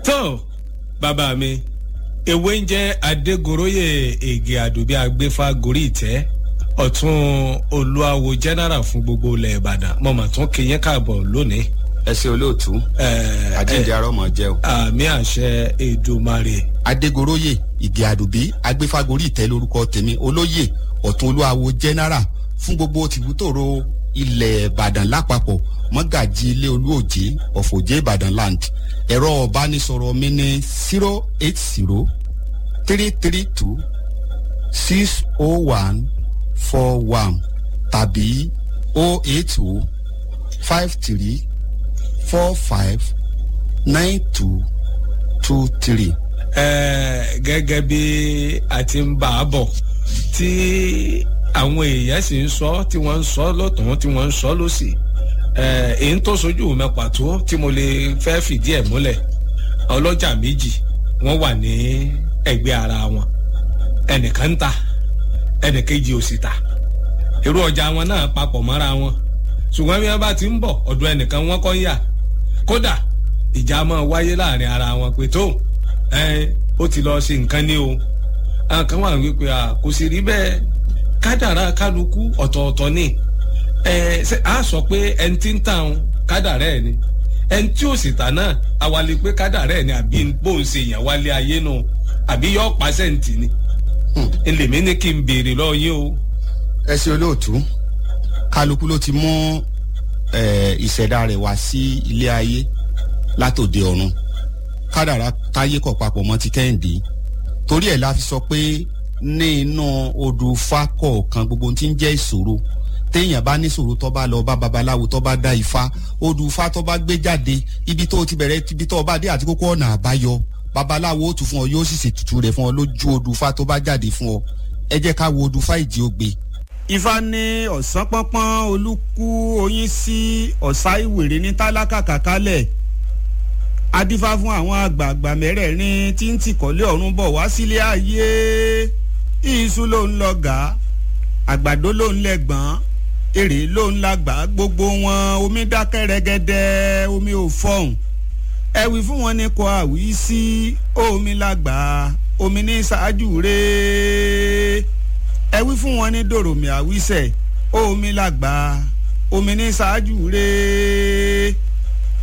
tó bàbá mi ewé ń jẹ́ adégoróyè ègè àdùbí agbéfà gorí ìtẹ́ ọ̀tún olúwawo general fún gbogbo ilẹ̀ ìbàdàn mo mà tún kéyìn káàbọ̀ lónìí. ẹ ṣe olóòtú Ẹ, àjíǹde ẹ, arọ mọ jẹ o. àmì àṣẹ èdùmarè adégoróyè ìgè àdùbí agbéfagórí ìtẹ́ lórúkọ tèmi olóyè ọ̀tún olúwawo general fún gbogbo tìbútòrò ilẹ̀ ìbàdàn lápapọ̀ mọ́gàjì ilé olúòjé ọ̀fọ̀jẹ́ ìbàdàn land ẹ̀rọ ọ̀bánisọ̀rọ̀ mi ní zero eight zero three three two six oh one four one tàbí oh eight oh five three four five nine two two three. Ẹ, gẹ́gẹ́ bí a ti ń bá a bọ̀ tí àwọn èèyàn sì ń sọ tí wọ́n ń sọ lọ́tún tí wọ́n ń sọ lọ́sì ẹ, èyí tó sojú mi pàtó tí mo lè fẹ́ fìdí ẹ̀ múlẹ̀ ọlọ́jà méjì wọ́n wà ní ẹgbẹ́ ara wọn ẹnìkan ń ta ẹnìkejì ò sì ta irú ọjà wọn náà papọ̀ mọ́ra wọn ṣùgbọ́n bí wọ́n bá ti ń bọ̀ ọ̀dọ̀ ẹnìkan wọ́n kọ́ ń yà kódà ìjà máa wáyé láàrin ara wọn pé tó ẹ ó ti lọ ṣe nǹkan ní o àwọn kan wà wípé à kò sì rí bẹ́ẹ̀ kádàrá kálukú ọ̀tọ̀ọ̀tọ̀ ni ẹ ṣe á sọ pé ẹni tí ń tà ń kádàrá ẹ̀ ni ẹni tí ò sì tà náà awalẹ̀ pé kádàrá ẹ̀ ni àbí bóun ṣe yàn wálé ayé nù àbí yọ pàṣẹ́ǹtì ni ẹlẹ́mí ní kí n béèrè lọ yín o. ẹ ṣe olóòtú kálukú ló ti mú eh, ìṣẹ̀dá rẹ̀ wá sí ilé ayé látòde ọ̀run kádàrá táyé kọ̀ papọ̀ mọ́ ti kẹ́hìndé torí ẹ̀ la fi sọ pé ní inú odò ifá kọ̀ọ̀kan gbogbo ohun tí ń jẹ́ ìṣòro téèyàn bá ní ìṣòro tó bá lọ bá babaláwo tó bá dá ifá odò ifá tó bá gbé jáde ibi tó ti bẹ̀rẹ̀ ibi tó bá dé àti kókó ọ̀nà àbáyọ babaláwo ó tù fún ọ yóò sì ṣètùtù rẹ̀ fún ọ lójú odò ifá tó bá jáde fún ọ ẹ jẹ́ ká wo odò ifá ìdí ògbé ifá ní ọ̀sán pọ́npọ́n olúkú oyin sí ọ̀sá ìwèrè ní tálákà kàkálẹ̀ adífá fún àwọn àgbààgbà mẹ́rẹ̀ẹ̀rin tí ń tìkọ́lé ọ̀run bọ̀ wá sílé ayé iṣu ló ń lọ gà á àgbàdo ló ń lẹ́gbọ̀n èrè ló ń lágbà gbogbo wọn omi dákẹ́ rẹ́gẹ́dẹ́ omi ò fọ̀hún ẹ wí fún wọn ní kò àwí sí omi lágbà omi ní ṣáájú rèé ẹ wí fún wọn ní dòròmì àwísẹ omi làgbà omi ní ṣáájú rèé